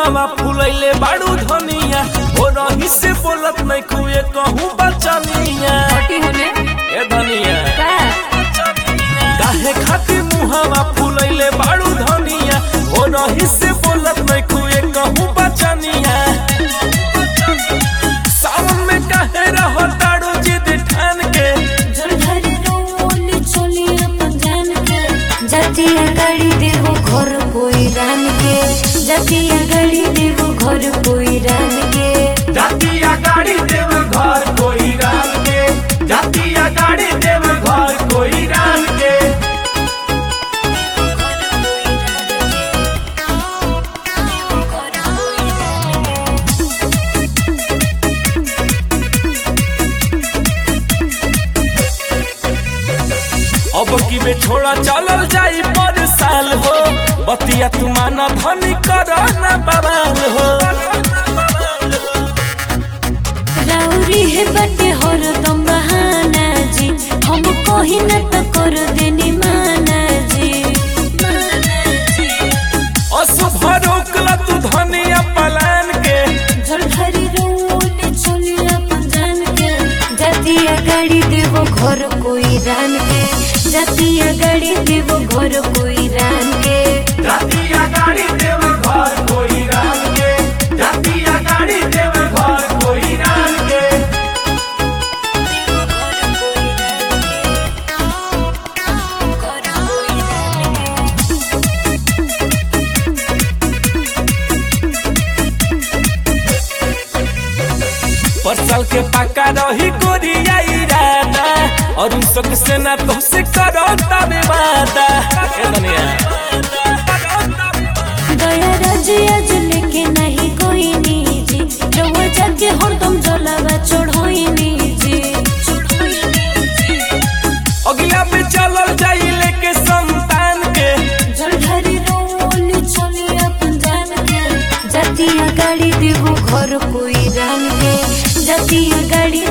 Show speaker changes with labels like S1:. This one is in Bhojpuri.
S1: मुहावा फुलैले बाड़ू धनिया हो रही से बोलत नहीं खुए कहूँ बचनिया
S2: हटी होने
S1: ए धनिया
S2: का
S1: काहे खातिर मुहावा फुलैले बाड़ू धनिया हो रही से बोलत नहीं खुए कहूँ बचनिया सावन में काहे रहो ताड़ू जिद ठान के
S2: झरझरी रोली चोली अपन जान के जातिया गाड़ी देहो घर कोई रान के जातिया गाड़ी देहो घर कोई रान के
S1: जातिया गाड़ी देव घर कोई रान के जातिया गाड़ी देव घर कोई रान के अब की बे छोड़ा चलल जाई पर साल हो बतिया तू माना धनी कर ना बवाल हो
S2: राउरी है बटे हर दम बहाना जी हम कहीं न तो कर देनी माना जी माना जी
S1: अशुभ रोकला तू धनिया पलान के
S2: झरझरी रोली चोली अपन जान के जातिया गाड़ी देवो घर कोई रान के जातिया गाड़ी देवो घर कोई रान के
S1: जातिया गाड़ी देव घर कोई रान के जातिया गाड़ी देव घर कोई रान के परसल के पक्का रही गोरिया इरादा और उन सब से ना तो से करो तबे वादा ए दुनिया
S2: दया राजिया लेके नहीं कोई निजी रउआ जाके हरदम जलावा चढ़ोई निजी
S1: अगला पे चलल जाई लेके संतान के
S2: झरझरी रोली चली अपन जान के जातिया गाड़ी देवो घर कोई रान के जातिया गाड़ी